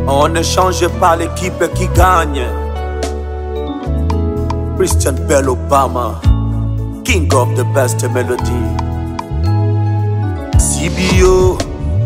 On ne change pas l'équipe qui gagne. Christian Bell Obama, King of the best melody. CBO.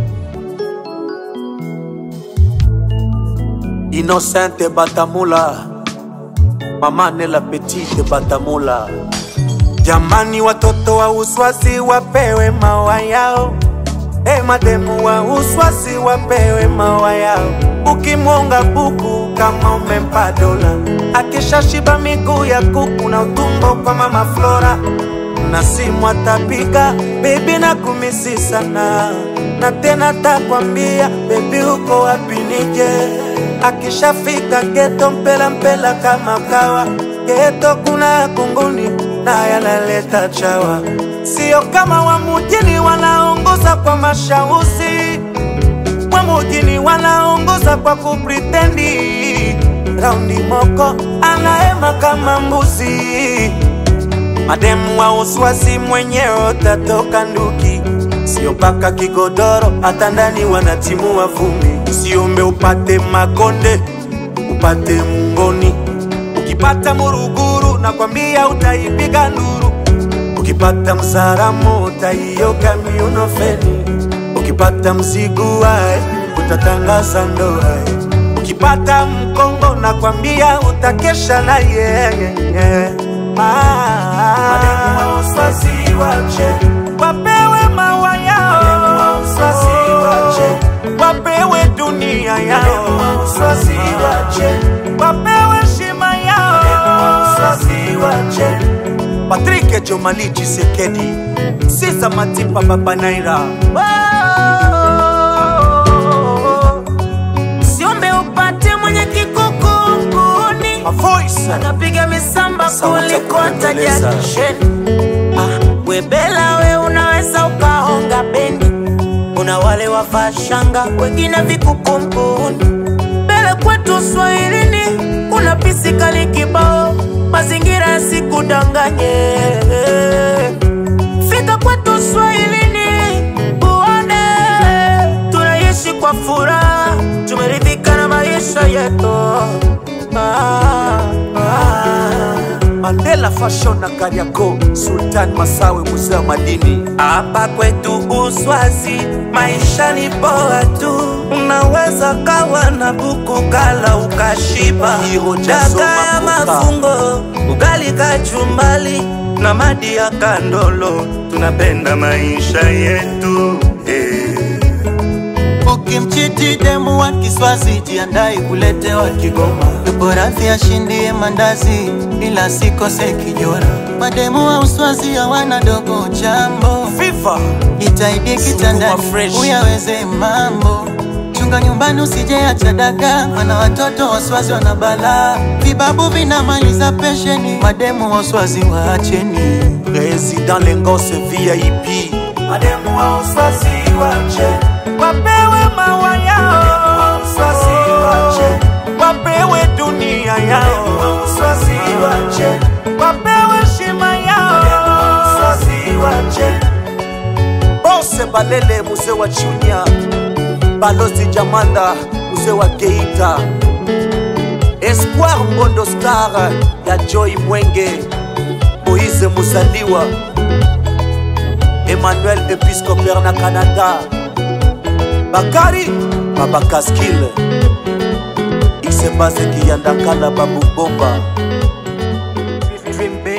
Innocente Batamula. Mama Nela Petite Batamula. Jamani, watoto wa uswazi wapewe mawa yao. Hey, mademu wa uswazi wapewe mawa yao. Ukimwonga buku kama umempa dola, akishashiba miguu ya kuku na utumbo kwa mama Flora, na simu atapiga bebi na kumisi sana, na tena takwambia bebi uko wapi nije. Akishafika geto mpela mpela kama kawa, geto kuna kunguni na yanaleta chawa, sio kama wa mujini wanaongoza kwa mashauzi wa mujini wanaongoza kwa kupritendi. Raundi moko anaema kama mbuzi, mademu wa uswasi mwenyewe utatoka nduki, sio mpaka kigodoro, hata ndani wanatimua vumbi. Usiombe upate makonde, upate mungoni. Ukipata muruguru, nakwambia utaipiga nduru. Ukipata msaramo, utaioga miuno feni. Ukipata mzigu wae, utatangaza ndoa. Ukipata mkongo, nakwambia utakesha na yeye. Wapewe mawa yao, wapewe dunia yao, wapewe shima yao. Patrick Jomali Chisekedi, Sisa Matipa Baba Naira. Siombe upate mwenye kikukunguni A voice. anapiga misamba Sauti ya kuliko hata kupendeza. jakisheni. Ah, webela we unaweza ukahonga bendi, una wale wavaa shanga wengine vikukumbuni. Mbele kwetu Swahilini kuna pisi kali kibao, mazingira yasikudanganye. Fika kwetu Swahilini uone tunaishi kwa furaha, tumeridhika na maisha yetu. Ah, ah. Mandela Fashion na Kariako, Sultan Masawe, mzee wa madini. Hapa kwetu Uswazi maisha ni poa tu, unaweza kawa na buku kala ukashiba, Hiro Jazo daga ya Makuka. mafungo, ugali kachumbali na madi ya kandolo, tunapenda maisha yetu eh. Ukimchiti demu wa Kiswazi, jiandai kuletewa Kigoma. Yupo radhi ashindie mandazi, ila sikose kijora. Mademu wa Uswazi hawana dogo jambo, Viva itaidi kitandani Sukuma fresh. uyaweze mambo. Chunga nyumbani usije acha daga, mana watoto waswazi wana balaa. Vibabu vinamaliza pensheni, mademu wa Uswazi waacheni. Président Lengose VIP. Mademu wa Uswazi wache, wapewe mawa yao, Uswazi wache, wapewe dunia yao, Uswazi wache, wapewe shima yao, Uswazi wache. Bose Balele, mzee wa Chunya. Balozi Jamanda, mzee wa Geita. Espoir Mbondo Star ya Joy Mwenge. Moise Musaliwa. Emmanuel Episcopal na Canada. Bakari Baba Kaskil. Isebase Kiyandakala Babu Bomba. Dream